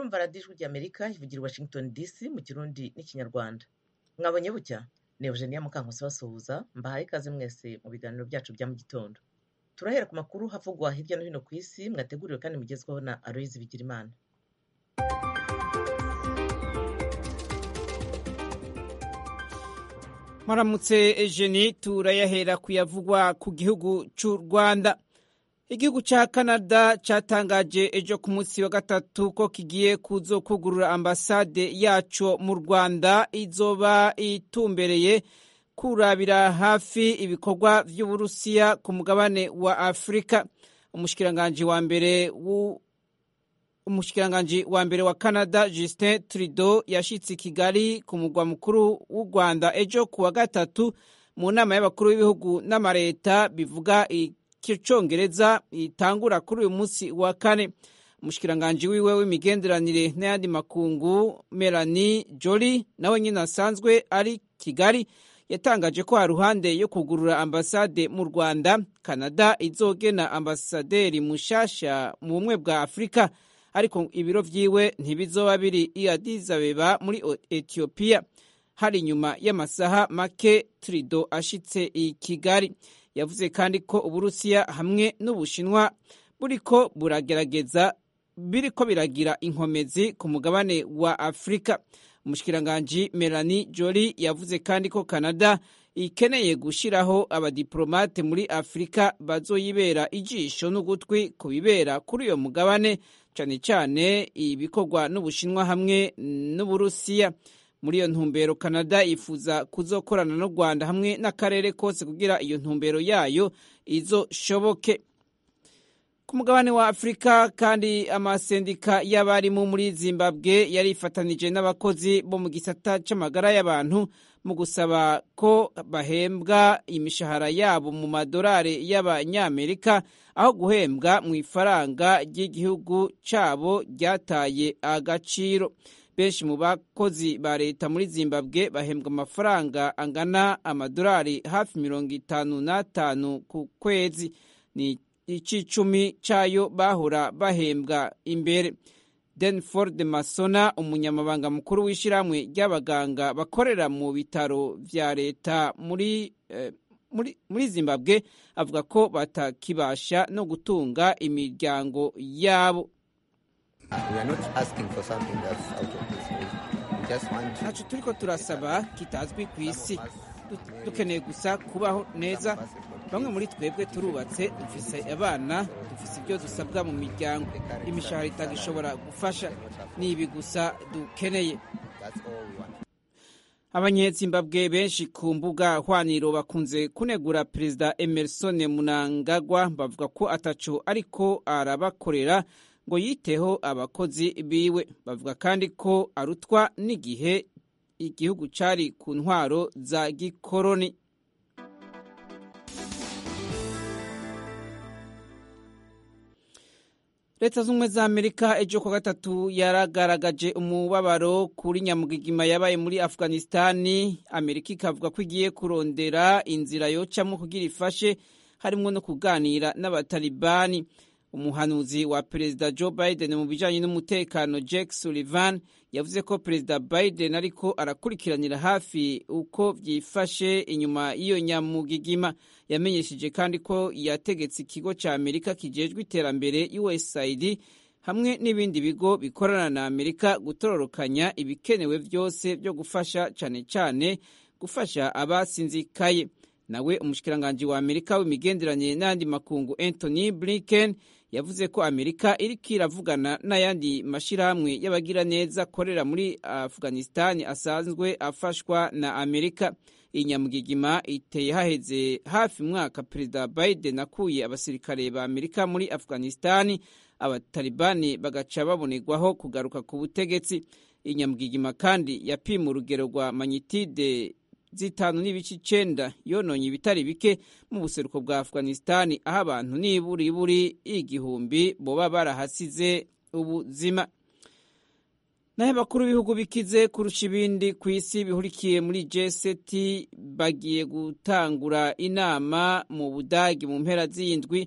murumva radiyo ijwi ry'amerika ivugira i washington dc mu kirundi n'ikinyarwanda mwabonye bucya ni eugenia mukankusi basuhuza mbahaye ikaze mwese mu biganiro byacu bya mu gitondo turahera ku makuru havugwa hirya no hino ku isi mwateguriwe kandi mugezwaho na aloyizi bigirimana Mwaramutse Eugenie turayahera kuyavugwa ku gihugu cy'u Rwanda. Igihugu cya Canada cyatangaje ejo ku munsi wa gatatu ko kigiye kuzokugurura ambasade yaco mu Rwanda izoba itumbereye kurabira hafi ibikorwa vy'Uburusiya ku mugabane wa Afrika. Umushikiranganji wa mbere wu umushikiranganji wa mbere wa Canada Justin Trudeau yashitse Kigali ku mugwa mukuru w'u Rwanda ejo ku wa gatatu mu nama y'abakuru b'ibihugu n'amareta bivuga icyongereza itangura kuri uyu munsi wa kane umushikiranganji wiwe w'imigenderanire n'ayandi makungu Melanie Joly nawe nyine asanzwe ari Kigali yatangaje ko haruhande yo kugurura ambasade mu Rwanda Canada izogena ambasaderi mushasha mu bumwe bwa Afurika ariko ibiro vyiwe ntibizoba biri i Addis Abeba muri Ethiopia hari inyuma y'amasaha make Trudeau ashitse i Kigali yavuze kandi ko Uburusiya hamwe n'Ubushinwa buriko buragerageza biriko biragira inkomezi ku mugabane wa Afrika umushikiranganji Melanie Joly yavuze kandi ko Canada ikeneye gushiraho abadiplomate muri Afrika bazoyibera ijisho n'ugutwi ku bibera kuri uyo mugabane cyane cyane ibikorwa n'Ubushinwa hamwe n'Uburusiya muri iyo ntumbero Canada yifuza kuzokorana n'u Rwanda hamwe n'akarere kose kugira iyo ntumbero yayo izoshoboke ku mugabane wa Afrika kandi amasendika y'abarimu muri Zimbabwe yarifatanije n'abakozi bo mu gisata c'amagara y'abantu mu gusaba ko bahembwa imishahara yabo mu madolari y'abanyamerika aho guhembwa mu ifaranga ry'igihugu cyabo ryataye agaciro benshi mu bakozi ba leta muri zimbabwe bahembwa amafaranga angana amadolari hafi mirongo itanu n'atanu ku kwezi ni icicumi cyayo bahora bahembwa imbere denford masona umunyamabanga mukuru w'ishyirahamwe ry'abaganga bakorera mu bitaro vya leta muri, eh, muri, muri zimbabwe avuga ko batakibasha no gutunga imiryango yabo ntaco turiko turasaba kitazwi ku isi dukeneye gusa kubaho neza bamwe muri twebwe turubatse dufise abana dufise ibyo dusabwa mu miryango imishahara itagishobora gufasha ni ibi gusa dukeneye abanyezimbabwe benshi ku mbuga hwaniro bakunze kunegura perezida emerson munangagwa bavuga ko ataco ariko arabakorera ngo yiteho abakozi biwe bavuga kandi ko arutwa n'igihe igihugu cari ku ntwaro za gikoroni leta z'ubumwe za amerika ejo kwa gatatu yaragaragaje umubabaro kuri nyamugigima yabaye muri afghanistani amerika ikavuga ko igiye kurondera inzira yocamo kugira ifashe harimo no kuganira n'abatalibani umuhanuzi wa perezida joe biden mu bijanye n'umutekano jack sullivan yavuze ko perezida biden ariko arakurikiranira hafi uko vyifashe inyuma y'iyo nyamugigima yamenyesheje kandi ko yategetse ikigo ca amerika kijejwe iterambere usaid hamwe n'ibindi bigo bikorana na amerika gutororokanya ibikenewe vyose vyo gufasha cane cane gufasha abasinzikaye nawe umushikiranganji wa amerika w'imigenderanire n'ayandi makungu anthony blinken yavuze ko amerika iriko iravugana n'ayandi mashirahamwe y'abagiraneza akorera muri afghanistan asanzwe afashwa na amerika iyi nyamugigima iteye haheze hafi mwaka perezida biden akuye abasirikare ba amerika muri afghanistan abatalibani bagaca babonerwaho kugaruka ku butegetsi iyi nyamugigima kandi yapima urugero rwa manyitide zitanu n'ibice icenda yononye ibitari bike mu buseruko bwa afghanistan aho abantu n'iburiburi igihumbi boba barahasize ubuzima naho abakuru b'ibihugu bikize kurusha ibindi ku isi bihurikiye muri G7 bagiye gutangura inama mu Budagi mu mpera z'indwi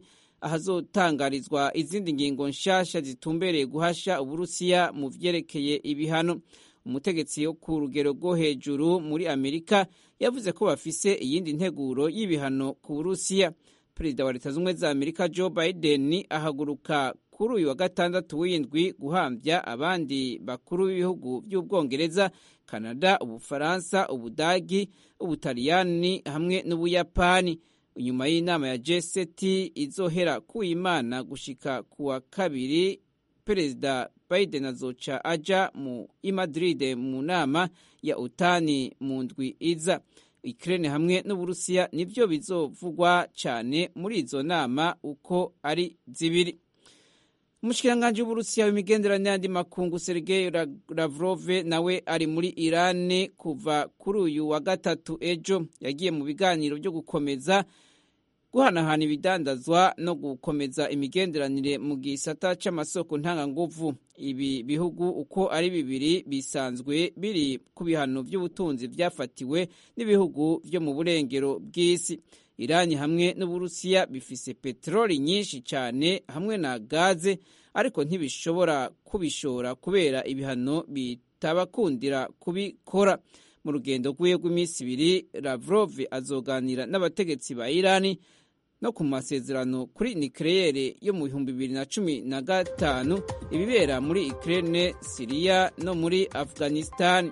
ahazotangarizwa izindi ngingo nshasha zitumbereye guhasha uburusiya mu vyerekeye ibihano umutegetsi wo ku rugero rwo hejuru muri amerika yavuze ko bafise iyindi nteguro y'ibihano ku burusiya perezida wa leta z'ubumwe za amerika joe biden ahaguruka kuri uyu wa gatandatu w'indwi guhambya abandi bakuru b'ibihugu by'ubwongereza kanada ubufaransa ubudagi ubutaliyani hamwe n'ubuyapani inyuma y'inama ya g7 izohera ku imana gushika ku wa kabiri perezida biden azoca aja mu i madrid mu nama ya utani mu ndwi iza Ukraine hamwe n'Uburusiya nivyo bizovugwa cyane muri izo nama uko ari zibiri. Umushikiranganji w'Uburusiya w'imigenderanire n'andi makungu Sergei Lavrov nawe ari muri Iran kuva kuri uyu wa gatatu ejo yagiye mu biganiro byo gukomeza guhanahana ibidandazwa no gukomeza imigenderanire mu gisata c'amasoko ntanganguvu ibi bihugu uko ari bibiri bisanzwe biri ku bihano by'ubutunzi byafatiwe n'ibihugu byo mu burengero bw'isi irani hamwe n'uburusiya bifise peteroli nyinshi cyane hamwe na gaze ariko ntibishobora kubishora kubera ibihano bitabakundira kubikora mu rugendo rw'iwe rw'iminsi ibiri lavrov azoganira n'abategetsi ba irani no ku masezerano kuri nikeleyere yo mu bihumbi bibiri na cumi na gatanu ibibera muri Ukraine, Siriya no muri Afghanistan.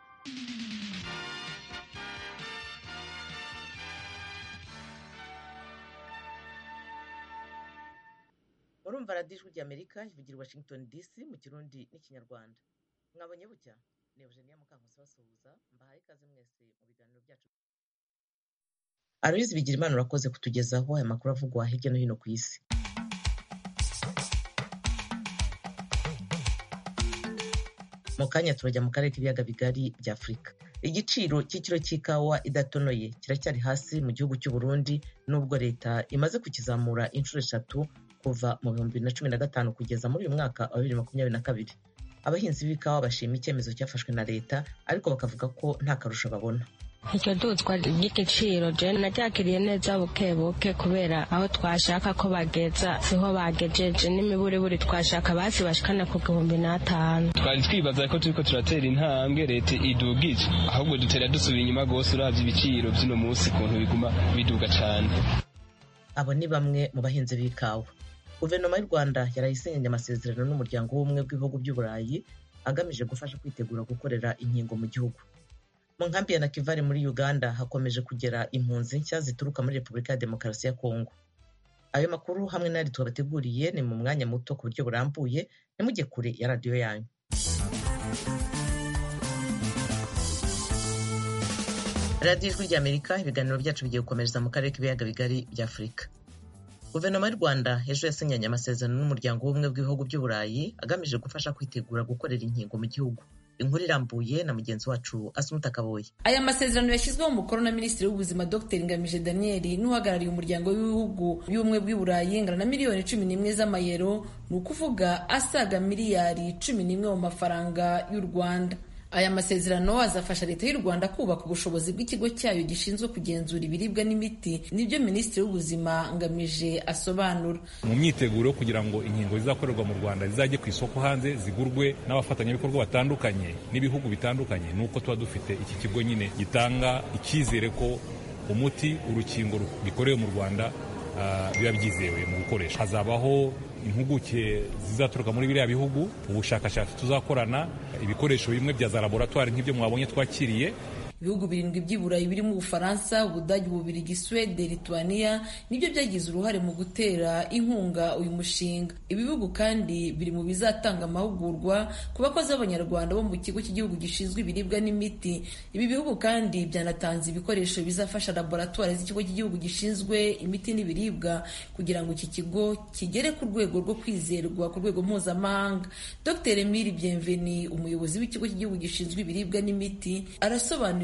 urumva radiyo ijwi ry'amerika ivugira washington dc mu kirundi n'ikinyarwanda mwabonye bucya ni eugenia mukankusi basuhuza mbahaye ikaze mwese mu biganiro byacu aloyizi bigira imana urakoze kutugezaho aya makuru avugwa hirya no hino ku isi mu kanya turajya mu karere k'ibiyaga bigari bya afurika igiciro cy'ikiro cy'ikawa idatonoye kiracyari hasi mu gihugu cy'u Burundi nubwo leta imaze kukizamura inshuro eshatu kuva mu bihumbi bibiri na cumi na gatanu kugeza muri uyu mwaka wa bibiri makumyabiri na kabiri abahinzi b'ikawa bashima icyemezo cyafashwe na leta ariko bakavuga ko nta karusho babona iryo duzwa ry'igiciro je naryakiriye neza buke buke kubera aho twashaka ko bageza siho bagejeje n'imiburiburi twashaka basi bashikana ku gihumbi n'atanu twari twibaza ko turiko turatera intambwe leta idugije ahubwo dutera dusubira inyuma rwose uravye ibiciro vy'uno munsi ukuntu biguma biduga cane abo ni bamwe mu bahinzi b'ikawa guverinoma y'u rwanda yarayisinyanye amasezerano n'umuryango w'ubumwe bw'ibihugu by'uburayi agamije gufasha kwitegura gukorera inkingo mu gihugu mu nkambi ya nakivari muri uganda hakomeje kugera impunzi nshya zituruka muri repubulika ya demokarasi ya kongo ayo makuru hamwe n'ayandi twabateguriye ni mu mwanya muto ku buryo burambuye nimujye kure ya radiyo yanyu radiyo ijwi ry'amerika ibiganiro byacu bigiye gukomereza mu karere k'ibiyaga bigari bya afurika guverinoma y'u rwanda ejo yasinyanye amasezerano n'umuryango w'ubumwe bw'ibihugu by'uburayi agamije gufasha kwitegura gukorera inkingo mu gihugu inkuru irambuye na mugenzi wacu asumuta kaboye aya masezerano yashyizweho umukono na minisitiri w'ubuzima dr ngamije daniel n'uhagarariye umuryango w'ibihugu by'ubumwe bw'i burayi ingana na miliyoni cumi n'imwe z'amayero ni ukuvuga asaga miliyari cumi n'imwe mu mafaranga y'u rwanda aya masezerano azafasha leta y'u rwanda kubaka ubushobozi bw'ikigo cyayo gishinzwe kugenzura ibiribwa n'imiti nibyo minisitiri w'ubuzima ngamije asobanura mu myiteguro kugira ngo inkingo zizakorerwa mu rwanda zizajye ku isoko hanze zigurwe n'abafatanyabikorwa batandukanye n'ibihugu bitandukanye ni uko tuba dufite iki kigo nyine gitanga icyizere ko umuti urukingo bikorewe mu rwanda biba byizewe mu gukoresha hazabaho impuguke zizaturuka muri biriya bihugu ubushakashatsi tuzakorana ibikoresho bimwe bya za laboratwari nk'ibyo mwabonye twakiriye ibihugu birindwi by'i burayi birimo ubufaransa ubudage ububirigi swede lituania nibyo byagize uruhare mu gutera inkunga uyu mushinga ibi bihugu kandi biri mu bizatanga amahugurwa ku bakozi b'abanyarwanda bo mu kigo cy'igihugu gishinzwe ibiribwa n'imiti ibi bihugu kandi byanatanze ibikoresho bizafasha laboratwari z'ikigo cy'igihugu gishinzwe imiti n'ibiribwa kugira ngo iki kigo kigere ku rwego rwo kwizerwa ku rwego mpuzamahanga dr emile bienveni umuyobozi w'ikigo cy'igihugu gishinzwe ibiribwa n'imiti arasobanura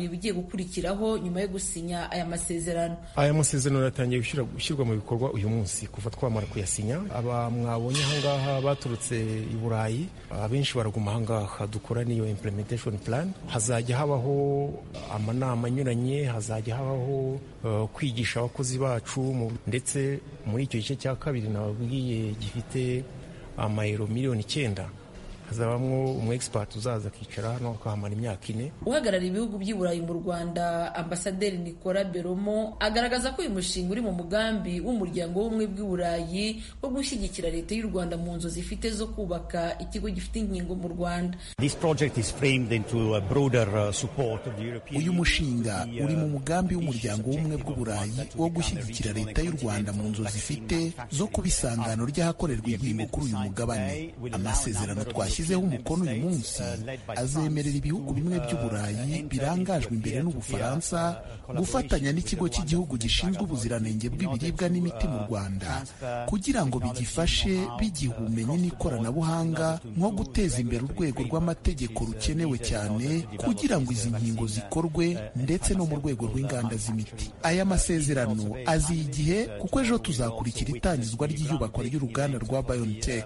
ibigiye gukurikiraho nyuma yo gusinya aya masezerano aya masezerano yatangiye gushyirwa mu bikorwa uyu munsi kuva twamara kuyasinya aba mwabonye ahangaha baturutse i burayi abenshi baraguma ahangaha dukora n'iyo implementation plan hazajya habaho amanama anyuranye hazajya habaho uh, kwigisha abakozi bacu ndetse muri icyo gice cya kabiri nababwiye gifite amayero miliyoni icyenda hazabamwo umu expert uzaza akicara hano akahamara imyaka ine uhagarariye ibihugu by'i burayi mu rwanda ambasaderi nicola beromo agaragaza ko uyu mushinga uri mu mugambi w'umuryango w'ubumwe bw'i burayi wo gushyigikira leta y'u rwanda mu nzu zifite zo kubaka ikigo gifite inkingo mu rwanda uyu mushinga uri mu mugambi w'umuryango w'ubumwe bw'u burayi wo gushyigikira leta y'u rwanda mu nzu zifite zo kuba isangano ry'ahakorerwa inkingo kuri uyu mugabane amasezerano twashyize yashyizeho umukono uyu munsi azemerera ibihugu bimwe by'uburayi birangajwe imbere n'ubufaransa gufatanya n'ikigo cy'igihugu gishinzwe ubuziranenge bw'ibiribwa n'imiti mu rwanda kugira ngo bigifashe bigiha ubumenyi n'ikoranabuhanga nko guteza imbere urwego rw'amategeko rukenewe cyane kugira ngo izi nkingo zikorwe ndetse no mu rwego rw'inganda z'imiti aya masezerano aziye igihe kuko ejo tuzakurikira itangizwa ry'iyubakwa ry'uruganda rwa biontech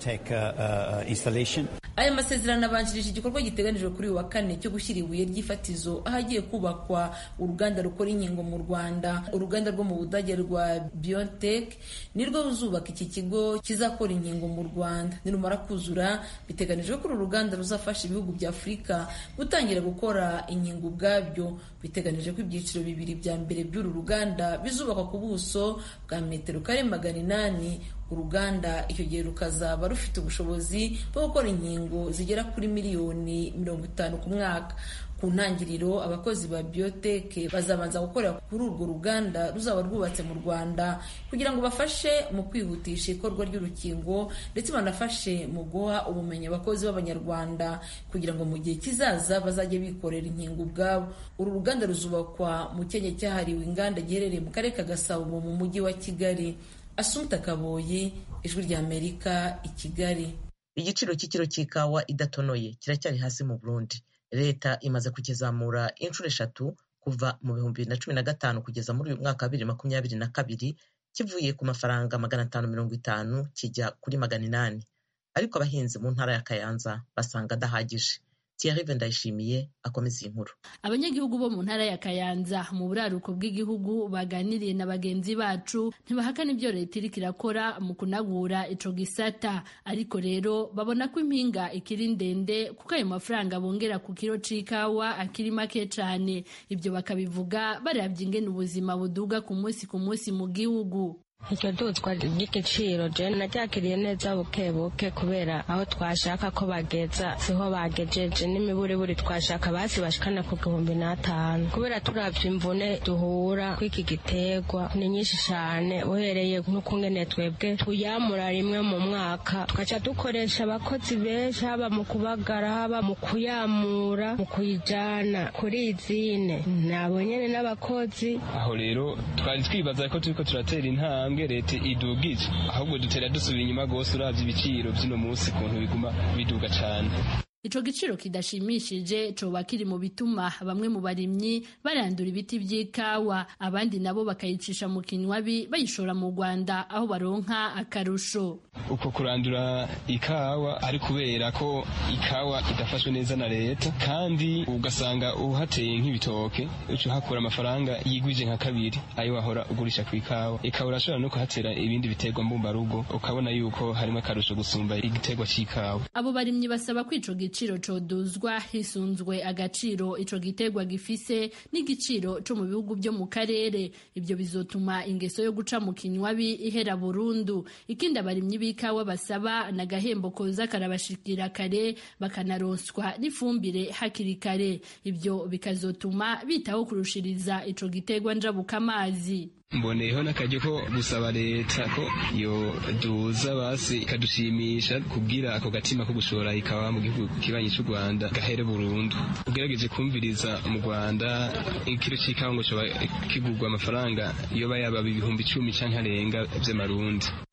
aya masezerano abanjirije igikorwa giteganijwe kuri uyu wa kane cyo gushyira ibuye ry'ifatizo ahagiye kubakwa uruganda rukora inkingo mu rwanda uruganda rwo mu budage rwa biontech nirwo ruzubaka iki kigo kizakora inkingo mu rwanda nirumara kuzura biteganijwe ko uru ruganda ruzafasha ibihugu bya afurika gutangira gukora inkingo ubwabyo biteganije ko ibyiciro bibiri bya mbere by'uru ruganda bizubakwa ku buso bwa metero kare magana inani uruganda icyo gihe rukazaba rufite ubushobozi bwo gukora inkingo zigera kuri miliyoni mirongo itanu ku mwaka ku ntangiriro abakozi ba biotech bazabanza gukorera kuri urwo ruganda ruzaba rwubatse mu rwanda kugira ngo bafashe mu kwihutisha ikorwa ry'urukingo ndetse banafashe mu guha ubumenyi abakozi b'abanyarwanda kugira ngo mu gihe kizaza bazajye bikorera inkingo ubwabo uru ruganda ruzubakwa mu cyanya cyahariwe inganda giherereye mu karere ka gasabo mu mujyi wa kigali asumta kaboyi ijwi ry'amerika i kigali igiciro cy'ikiro cy'ikawa idatonoye kiracyari hasi mu burundi leta imaze kukizamura inshuro eshatu kuva mu bihumbi bibiri na cumi na gatanu kugeza muri uyu mwaka wa bibiri makumyabiri na kabiri kivuye ku mafaranga magana atanu mirongo itanu kijya kuri magana inani ariko abahinzi mu ntara ya kayanza basanga adahagije Thierry Ndayishimiye akomeza iyi nkuru abanyagihugu bo mu ntara ya Kayanza mu buraruko bw'igihugu baganiriye na bagenzi bacu ntibahakana ibyo leta iriko irakora mu kunagura ico gisata ariko rero babona ko impinga ikiri ndende kuko ayo mafaranga bongera ku kiro c'ikawa akiri make cane ibyo bakabivuga baravye ingene ubuzima buduga ku munsi ku munsi mu gihugu iryo duzwa ry'igiciro je naryakiriye neza buke buke kubera aho twashaka ko bageza siho bagejeje n'imiburiburi twashaka basi bashikana ku gihumbi n'atanu kubera turavye imvune duhura kw'iki giterwa ni nyinshi cane uhereye n'ukungene twebwe tuyamura rimwe mu mwaka tugaca dukoresha abakozi benshi haba mu kubagara haba mu kuyamura mu kuyijana kuri izine nabo nyene n'abakozi aho rero twari twibaza ko turiko turatera intambwe leta idugije ahubwo dutera dusubira inyuma rwose uravye ibiciro vy'uno munsi kuntu biguma biduga cane ico giciro kidashimishije coba kiri mu bituma bamwe mu barimyi barandura ibiti vy'ikawa abandi nabo bakayicisha mu kinywabi bayishora mu Rwanda aho baronka akarusho uko kurandura ikawa ari kubera ko ikawa idafashwe neza na leta kandi ugasanga uhateye nk'ibitoke uca uhakura amafaranga yigwije nka kabiri ayo wahora ugurisha ku ikawa ikawa urashobora no kuhatera ibindi biterwa mbumbarugo ukabona yuko harimo akarusho gusumba igiterwa c'ikawa abo barimyi basaba ko ico igiciro coduzwa hisunzwe agaciro ico gitegwa gifise n'igiciro co mu bihugu byo mu karere ibyo bizotuma ingeso yo guca mu kinywabi ihera burundu ikindi abarimyi b'ikawa basaba n'agahembo koza karabashikira kare bakanaronswa n'ifumbire hakiri kare ibyo bikazotuma bitaho kurushiriza ico gitegwa njabuka amazi mboneyeho n'akaryo ko gusaba leta ko yo duza basi ikadushimisha kubwira ako gatima ko gushora ikawa mu gihugu kibanyi cy'u Rwanda gahere burundu ugerageje kumviriza mu Rwanda ikiro c'ikawa ngo coba kigurwa amafaranga yoba yaba ibihumbi icumi canke arenga vy'amarundi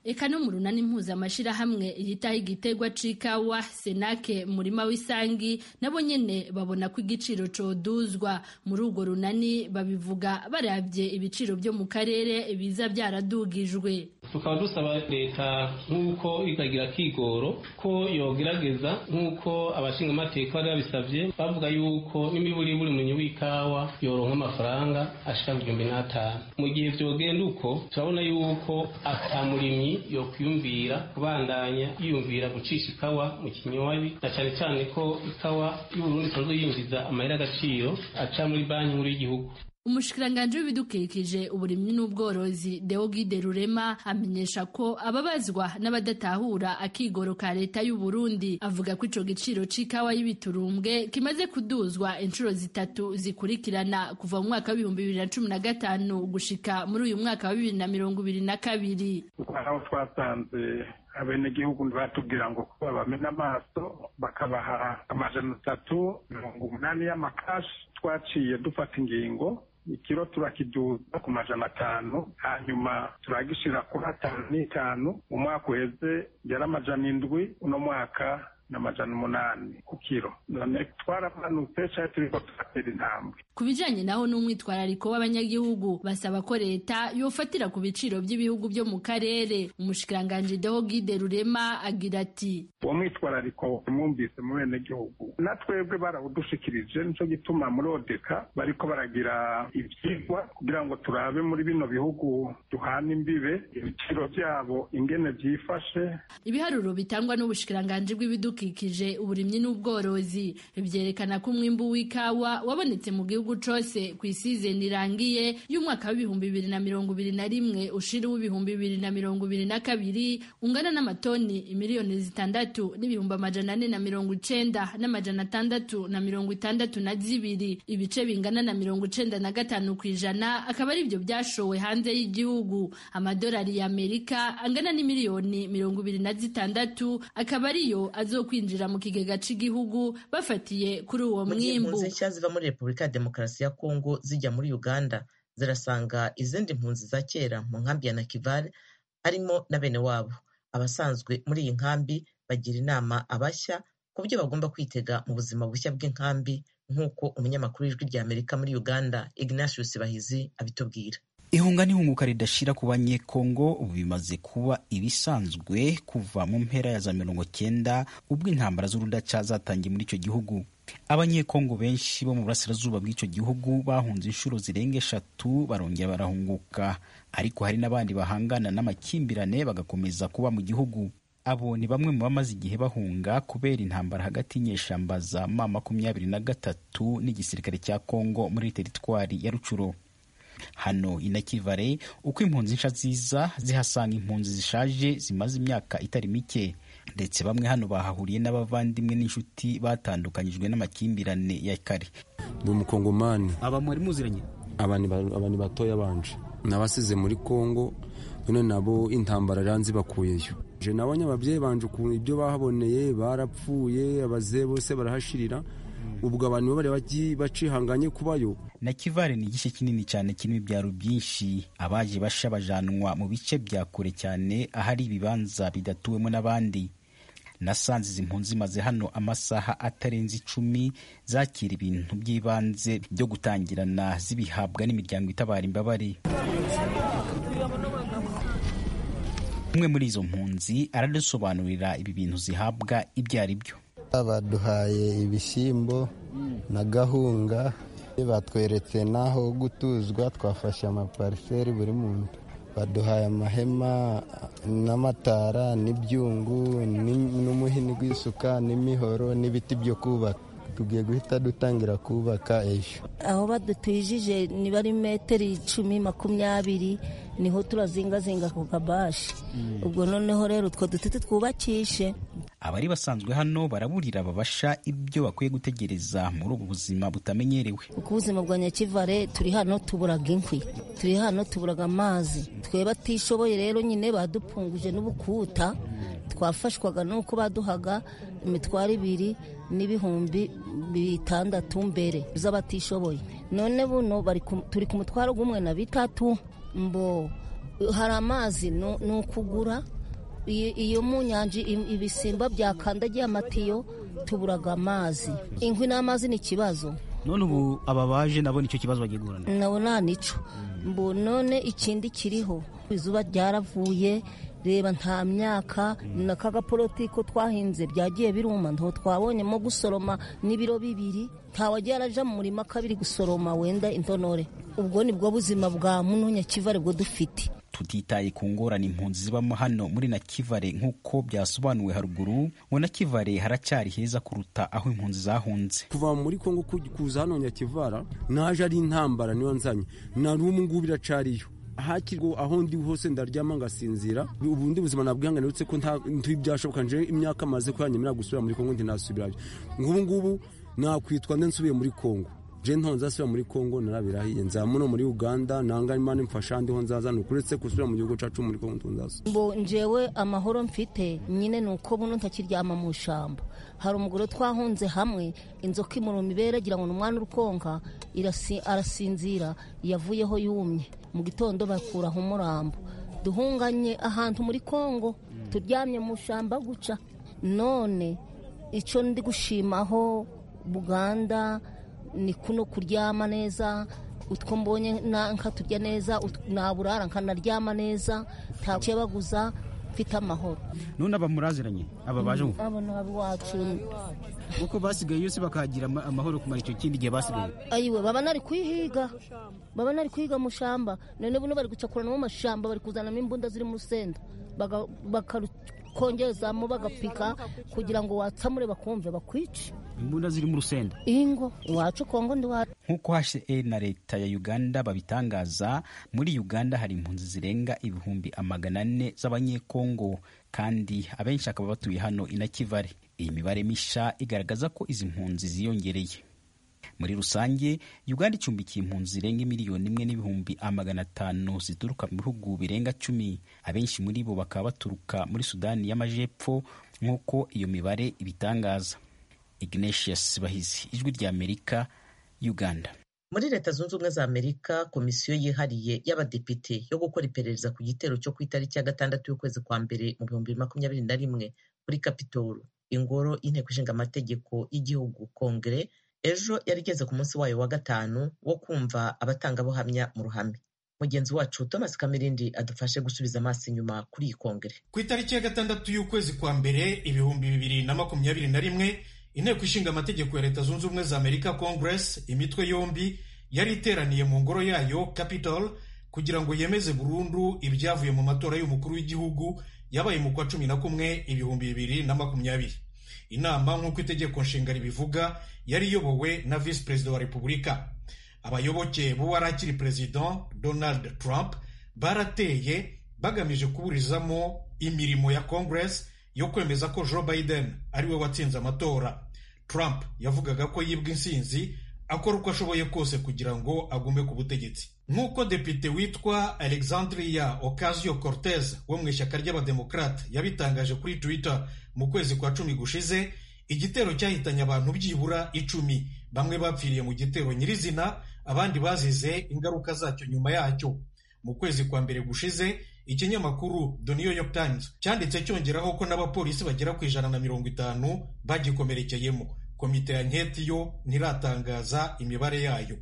eka no mu runani mpuzamashyirahamwe yitaho igitegwa c'ikawa senake murima w'isangi nabo nyene babona ko igiciro coduzwa muri urwo runani babivuga baravye ibiciro vyo mu karere biza vyaradugijwe tukaba dusaba leta nk'uko ikagira kigoro ko yogerageza nk'uko abashingamateka bari babisavye bavuga yuko n'imiburiburi munywi w'ikawa yoronka amafaranga ashika ku gihumbi n'atanu mu gihe vyogenda uko turabona yuko ata murimyi yokwiyumvira kubandanya yiyumvira gucisha ikawa mu kinywabi na cane cane ko ikawa y'uburundi isanzwe yinjiza amahera agaciro aca muri banki nkuru y'igihugu umushikiranganji w'ibidukikije uburimyi n'ubworozi deogide rurema amenyesha ko ababazwa n'abadatahura akigoro ka leta y'u Burundi avuga ko ico giciro c'ikawa y'ibiturumbwe kimaze kuduzwa inshuro zitatu zikurikirana kuva mu mwaka w'ibihumbi bibiri na cumi na gatanu gushika muri uyu mwaka wa bibiri na mirongo ibiri na kabiri aho twasanze abenegihugu batubwira ngo kuba bamena amaso bakabaha amajana atatu mirongo umunani y'amakashi twaciye dufata ingingo ikiro turakiduza ku majana atanu hanyuma turagishira kuri atanu n'itanu mu mwaka uheze yari amajana indwi uno mwaka n'amajana umunani ku kiro none twaramanutse cyari turiko turatera intambwe ku bijanye naho n'umwitwarariko w'abanyagihugu basaba ko leta yofatira ku biciro by'ibihugu byo mu karere umushikiranganji deho gide rurema agira ati uwo mwitwarariko mwumvise mu benegihugu na twebwe barawudushikirije nico gituma muri odeka bariko baragira ivyigwa kugira ngo turabe muri bino bihugu duhana imbibe ibiciro vyabo ingene vyifashe ibiharuro bitangwa n'ubushikiranganji bw'ibidukikije uburimyi n'ubworozi vyerekana ko umwimbu w'ikawa wabonetse mu gihugu cose ku isizeni irangiye y'umwaka w'ibihumbi bibiri na mirongo ibiri na rimwe ushira w'ibihumbi bibiri na mirongo ibiri na kabiri ungana n'amatoni miliyoni zitandatu n'ibihumbi amajana ane na mirongo icenda n'amajana atandatu na mirongo itandatu na zibiri ibice bingana na mirongo icenda na gatanu ku ijana akaba ari byo byashowe hanze y'igihugu amadolari y'amerika angana n'imiliyoni mirongo ibiri na zitandatu akaba ariyo azokwinjira mu kigega c'igihugu bafatiye kuri uwo mu gihe mwimbu impunzi nshya ziva muri repubulika ya demokarasi ya kongo zijya muri uganda zirasanga izindi mpunzi za kera mu nkambi ya nakivale harimo na bene wabo abasanzwe muri iyi nkambi bagira inama abashya ku byo bagomba kwitega mu buzima bushya bw'inkambi nk'uko umunyamakuru w'ijwi rya amerika muri uganda ignatius bahizi abitubwira ihunga n'ihunguka ridashira ku banyekongo ubu bimaze kuba ibisanzwe kuva mu mpera ya za mirongo cyenda ubwo intambara z'urudaca zatangiye muri icyo gihugu abanyekongo benshi bo mu burasirazuba bw'icyo gihugu bahunze inshuro zirenga eshatu barongera barahunguka ariko hari n'abandi bahangana n'amakimbirane bagakomeza kuba mu gihugu abo ni bamwe mu bamaze igihe bahunga kubera intambara hagati y'inyeshamba za ma makumyabiri na gatatu n'igisirikare cya kongo muri teritwari ya rucuro hano inakivare uko impunzi nsha ziza zihasanga impunzi zishaje zimaze imyaka itari mike ndetse bamwe hano bahahuriye n'abavandimwe n'inshuti batandukanyijwe n'amakimbirane ya kare ndi umukongomani aba mwari muziranye abantu batoya banje nabasize muri kongo none nabo intambara iranzi bakuyeyo je nabonye ababyeyi banje ukuntu ibyo bahaboneye barapfuye abazee bose barahashirira ubwo abantu bari bacihanganye kubayo na kivare ni igice kinini cyane kirimo ibyaro byinshi abaje basha bajanwa mu bice bya kure cyane ahari ibibanza bidatuwemo n'abandi nasanze izi mpunzi zimaze hano amasaha atarenze icumi zakira ibintu by'ibanze byo gutangirana zibihabwa n'imiryango itabara imbabare umwe muri izo mpunzi aradusobanurira ibi bintu zihabwa ibyo ari byo baduhaye ibishyimbo na gahunga batweretse n'aho gutuzwa twafashe amapariseri buri muntu baduhaye amahema n'amatara n'ibyungu n'umuhini w'isuka n'imihoro n'ibiti byo kubaka tugiye guhita dutangira kubaka ejo aho badutwijije niba ari metero icumi makumyabiri niho turazingazinga ku kabashi ubwo noneho rero utwo duti twubakishe abari basanzwe hano baraburira babasha ibyo bakwiye gutegereza muri ubu buzima butamenyerewe kuko ubuzima bwa nyakivare turi hano tuburaga inkwi turi hano tuburaga amazi twe batishoboye rero nyine badupfunguje n'ubukuta twafashwaga nuko baduhaga imitwaro ibiri n'ibihumbi bitandatu mbere z'abatishoboye none buno turi ku mutwaro w'umwe na bitatu mbo hari amazi ni ukugura iyo mu nyanja ibisimba byakandagiye amatiyo tuburaga amazi inkwi n'amazi ni ikibazo none ubu aba baje nabo nicyo kibazo bagiye guhura nabo nta nico mbu none ikindi kiriho izuba ryaravuye reba nta myaka n'aka gaporotiko twahinze byagiye biruma ntaho twabonyemo gusoroma n'ibiro bibiri ntawagiye araja mu murima kabiri gusoroma wenda intonore ubwo ni bwo buzima bwa muno nyakivare bwo dufite tutitaye ku ngorane impunzi zibamo hano muri nakivare nk'uko byasobanuwe haruguru ngo nakivare haracyari heza kuruta aho impunzi zahunze kuva muri kongo kuza hano nyakivara naje ari intambara niyo nzanye na n'ubu ngubu iracariyo hakirwa aho ndi hose ndaryama ngasinzira ubundi buzima nabwihangane uretse ko ntibyashoboka nje imyaka maze ko yanyemera gusubira muri kongo ntinasubirayo nk'ubu ngubu nakwitwa nde nsubiye muri kongo je ntonze asubira muri kongo narabirahiye nza muno muri uganda nanga imana imfasha ndiho nzaza nukuretse gusubira mu gihugu cacu muri kongo ntunzaza mbo njewe amahoro mfite nyine nuko buno ntakiryama mu shamba hari umugore twahunze hamwe inzoka imuruma ibere agira ngo ni umwana urukonka arasinzira yavuyeho yumye mu gitondo bakuraho umurambo duhunganye ahantu muri kongo turyamye mu shamba guca none icyo ndi gushimaho buganda ni kuno kuryama neza utwo mbonye nkaturya neza naburara nkanaryama neza nta cyebaguza mfite amahoro none aba muraziranye aba baje ubu abo ni abiwacu kuko basigaye yose bakagira amahoro kumara icyo kindi gihe basigaye ayiwe baba nari kwihiga baba nari kwiga mu shamba none buno bari gucakurana mu mashamba bari kuzanamo imbunda ziri mu rusenda bakarukongezamo bagapika kugira ngo watsamure bakumve bakwice imbunda ziri mu rusenda ingo iwacu kongo ndi wacu nk'uko HCR na leta ya uganda babitangaza muri uganda hari impunzi zirenga ibihumbi amagana ane z'abanyekongo kandi abenshi akaba batuye hano inakivare iyi mibare misha igaragaza ko izi mpunzi ziyongereye muri rusange uganda icumbikiye impunzi zirenga miliyoni imwe n'ibihumbi amagana atanu zituruka mu bihugu birenga cumi abenshi muri bo bakaba baturuka muri sudani y'amajepfo nk'uko iyo mibare ibitangaza ignatius bahizi ijwi rya amerika uganda muri leta zunze ubumwe za amerika komisiyo yihariye y'abadepite yo gukora iperereza ku gitero cyo ku itariki ya gatandatu y'ukwezi kwa mbere mu bihumbi bibiri makumyabiri na rimwe kuri kapitolo ingoro y'inteko ishinga amategeko y'igihugu kongere ejo yari igeze ku munsi wayo wa gatanu wo kumva abatangabuhamya mu ruhame mugenzi wacu thomas kamirindi adufashe gusubiza amaso inyuma kuri iyi kongere ku itariki ya gatandatu y'ukwezi kwa mbere ibihumbi bibiri na makumyabiri na rimwe inteko ishinga amategeko ya leta zunze ubumwe za amerika congress imitwe yombi yari iteraniye mu ngoro yayo capitol kugira ngo yemeze burundu ibyavuye mu matora y'umukuru w'igihugu yabaye mu kwa cumi na kumwe ibihumbi bibiri na makumyabiri inama nk'uko itegeko nshinga ribivuga yari iyobowe na visi perezida wa repubulika abayoboke b'uwari akiri perezida donald trump barateye bagamije kuburizamo imirimo ya congress yo kwemeza ko joe biden ariwe watsinze amatora trump yavugaga ko yibwa insinzi akora uko ashoboye kose kugira ngo agume ku butegetsi nk'uko depite witwa alexandria ocasio cortez wo mu ishyaka ry'abademokrate yabitangaje kuri twitter mu kwezi kwa cumi gushize igitero cyahitanye abantu byibura icumi bamwe bapfiriye mu gitero nyirizina abandi bazize ingaruka zacyo nyuma yacyo mu kwezi kwa mbere gushize ikinyamakuru The New York Times cyanditse cyongeraho ko n'abapolisi bagera ku ijana na mirongo itanu bagikomerekeyemo komite ya nketi yo ntiratangaza imibare yayo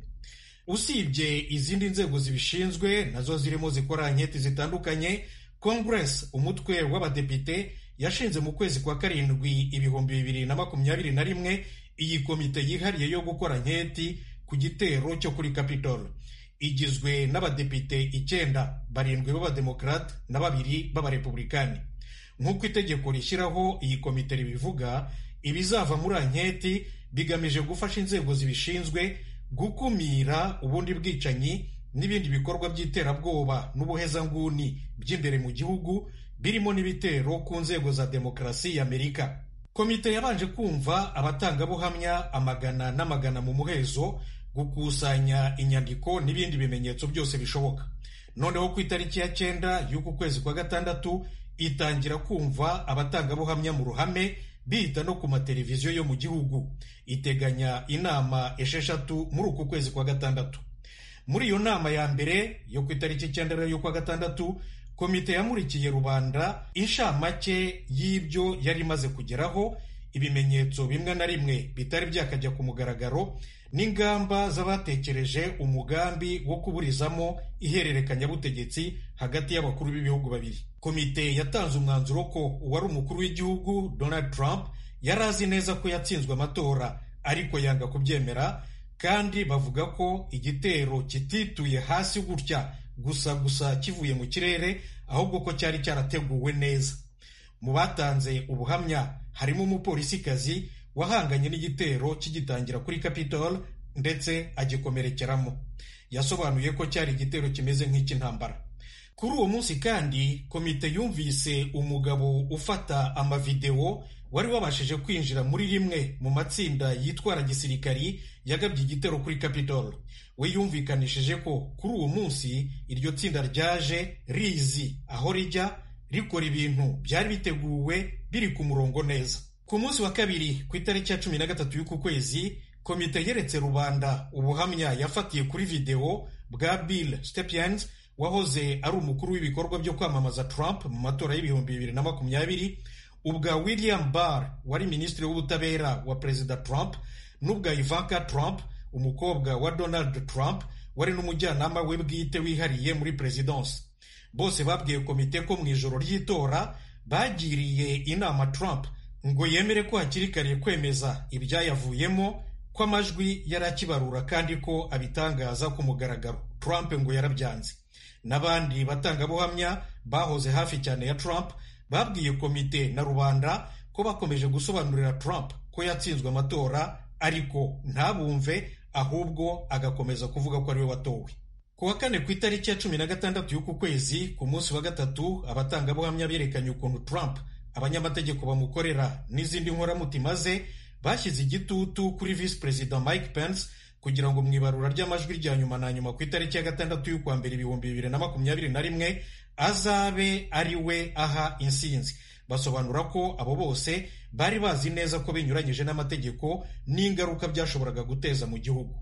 usibye izindi nzego zibishinzwe nazo zirimo zikora nketi zitandukanye congress umutwe w'abadepite yashinze mu kwezi kwa karindwi ibihumbi bibiri na makumyabiri na rimwe iyi komite yihariye yo gukora nketi ku gitero cyo kuri capitol igizwe n'abadepite icyenda barindwi b'abademokarate na babiri b'abarepublikani nk'uko itegeko rishyiraho iyi komite ribivuga ibizava muri anketi bigamije gufasha inzego zibishinzwe gukumira ubundi bwicanyi n'ibindi bikorwa by'iterabwoba n'ubuhezanguni by'imbere mu gihugu birimo n'ibitero ku nzego za demokarasi y'amerika komite yabanje kumva abatangabuhamya amagana n'amagana mu muhezo gukusanya inyandiko n'ibindi bimenyetso byose bishoboka noneho ku itariki ya cyenda y'uku kwezi kwa gatandatu itangira kumva abatangabuhamya mu ruhame bihita no ku mateleviziyo yo mu gihugu iteganya inama esheshatu muri uku kwezi kwa gatandatu muri iyo nama ya mbere yo ku itariki icyenda y'ukwa gatandatu komite yamurikiye rubanda inshamake y'ibyo yari imaze kugeraho ibimenyetso bimwe na rimwe bitari byakajya ku mugaragaro n'ingamba z'abatekereje umugambi wo kuburizamo ihererekanyabutegetsi hagati y'abakuru b'ibihugu babiri komite yatanze umwanzuro ko uwari umukuru w'igihugu donald trump yari azi neza ko yatsinzwe amatora ariko yanga kubyemera kandi bavuga ko igitero kitituye hasi gutya gusa gusa kivuye mu kirere ahubwo ko cyari cyarateguwe neza mu batanze ubuhamya harimo umupolisikazi wahanganye n'igitero kigitangira kuri capitol ndetse agikomerekeramo yasobanuye ko cyari igitero kimeze nk'icy'intambara kuri uwo munsi kandi komite yumvise umugabo ufata amavidewo wari wabashije kwinjira muri rimwe mu matsinda yitwara gisirikari yagabye igitero kuri capitol we yumvikanishije ko kuri uwo munsi iryo tsinda ryaje rizi aho rijya rikora ibintu byari biteguwe biri ku murongo neza ku munsi wa kabiri ku itariki ya cumi na gatatu y'uku kwezi komite yeretse rubanda ubuhamya yafatiye kuri videwo bwa bill stepien wahoze ari umukuru w'ibikorwa byo kwamamaza trump mu matora y'ibihumbi bibiri na makumyabiri ubwa william barr wari minisitiri w'ubutabera wa perezida trump n'ubwa ivanka trump umukobwa wa donald trump wari n'umujyanama we bwite wihariye muri perezidansi bose babwiye komite ko mu ijoro ry'itora bagiriye inama trump ngo yemere ko hakiri kare kwemeza ibyayavuyemo ko amajwi yari akibarura kandi ko abitangaza ku mugaragaro trump ngo yarabyanze n'abandi batangabuhamya bahoze hafi cyane ya trump babwiye komite na rubanda ko bakomeje gusobanurira trump ko yatsinzwe amatora ariko ntabumve ahubwo agakomeza kuvuga ko ariwe watowe ku wa kane ku itariki ya cumi na gatandatu y'uku kwezi ku munsi wa gatatu abatangabuhamya berekanye ukuntu trump abanyamategeko bamukorera n'izindi nkoramutima ze bashyize igitutu kuri visi perezida mike pence kugira ngo mu ibarura ry'amajwi rya nyuma na nyuma ku itariki ya gatandatu y'ukwa mbere ibihumbi bibiri na makumyabiri na rimwe azabe ari we aha insinzi basobanura ko abo bose bari bazi neza ko binyuranyije n'amategeko n'ingaruka byashoboraga guteza mu gihugu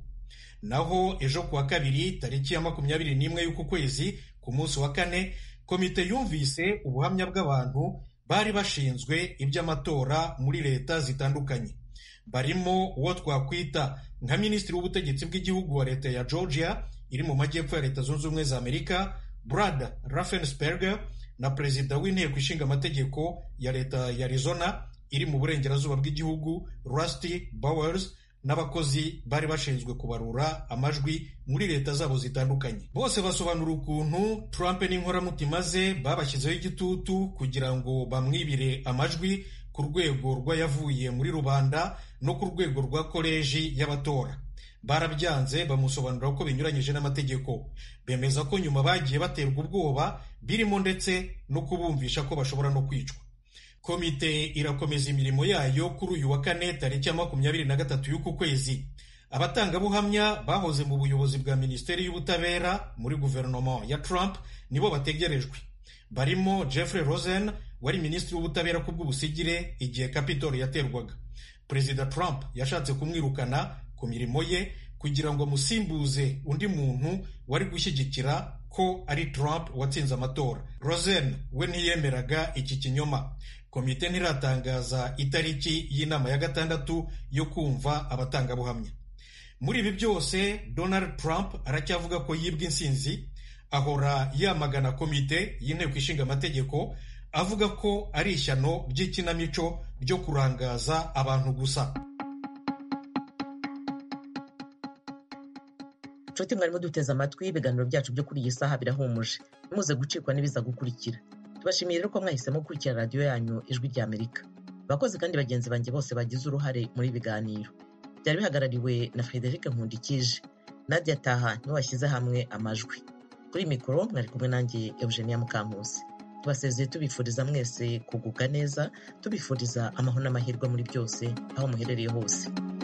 naho ejo kuwa kabiri tariki ya makumyabiri n'imwe y'uku kwezi ku munsi wa kane komite yumvise ubuhamya bw'abantu bari bashinzwe iby'amatora muri leta zitandukanye barimo uwo twakwita nka minisitiri w'ubutegetsi bw'igihugu wa leta ya georgia iri mu majyepfo ya leta zunze ubumwe za amerika brad raffensperger na perezida w'inteko ishinga amategeko ya leta ya arizona iri mu burengerazuba bw'igihugu rusty bowers n'abakozi bari bashinzwe kubarura amajwi muri leta zabo zitandukanye bose basobanura ukuntu trump n'inkoramutima ze babashyizeho igitutu kugira ngo bamwibire amajwi ku rwego rw'ayavuye muri rubanda no ku rwego rwa koleji y'abatora barabyanze bamusobanurira ko binyuranyije n'amategeko bemeza ko nyuma bagiye baterwa ubwoba birimo ndetse no kubumvisha ko bashobora no kwicwa komite irakomeza imirimo yayo kuri uyu wa kane tariki ya makumyabiri na gatatu y'uku kwezi abatangabuhamya bahoze mu buyobozi bwa minisiteri y'ubutabera muri guverinoma ya trump nibo bategerejwe barimo jeffrey rosen wari minisitiri w'ubutabera ku bw'ubusigire igihe capitol yaterwaga perezida trump yashatse kumwirukana ku mirimo ye kugira ngo amusimbuze undi muntu wari gushyigikira ko ari trump watsinze amatora rosen we ntiyemeraga iki kinyoma komite ntiratangaza itariki y'inama ya gatandatu yo kumva abatangabuhamya muri ibi byose donald trump aracyavuga ko yibwa insinzi ahora yamagana komite y'inteko ishinga amategeko avuga ko ari ishyano ry'ikinamico ryo kurangaza abantu gusa nshuti mwarimo duteze amatwi ibiganiro byacu byo kuri iyi saha birahumuje muze gucikwa n'ibiza gukurikira tubashimiye rero ko mwahisemo gukurikira radiyo yanyu ijwi rya amerika abakozi kandi bagenzi banjye bose bagize uruhare muri ibi biganiro byari bihagarariwe na frederic nkundikije nadia taha niwe washyize hamwe amajwi kuri mikoro mwari kumwe nanjye eugenia mukankusi tubasezeye tubifuriza mwese kugubwa neza tubifuriza amahoro n'amahirwe muri byose aho muherereye hose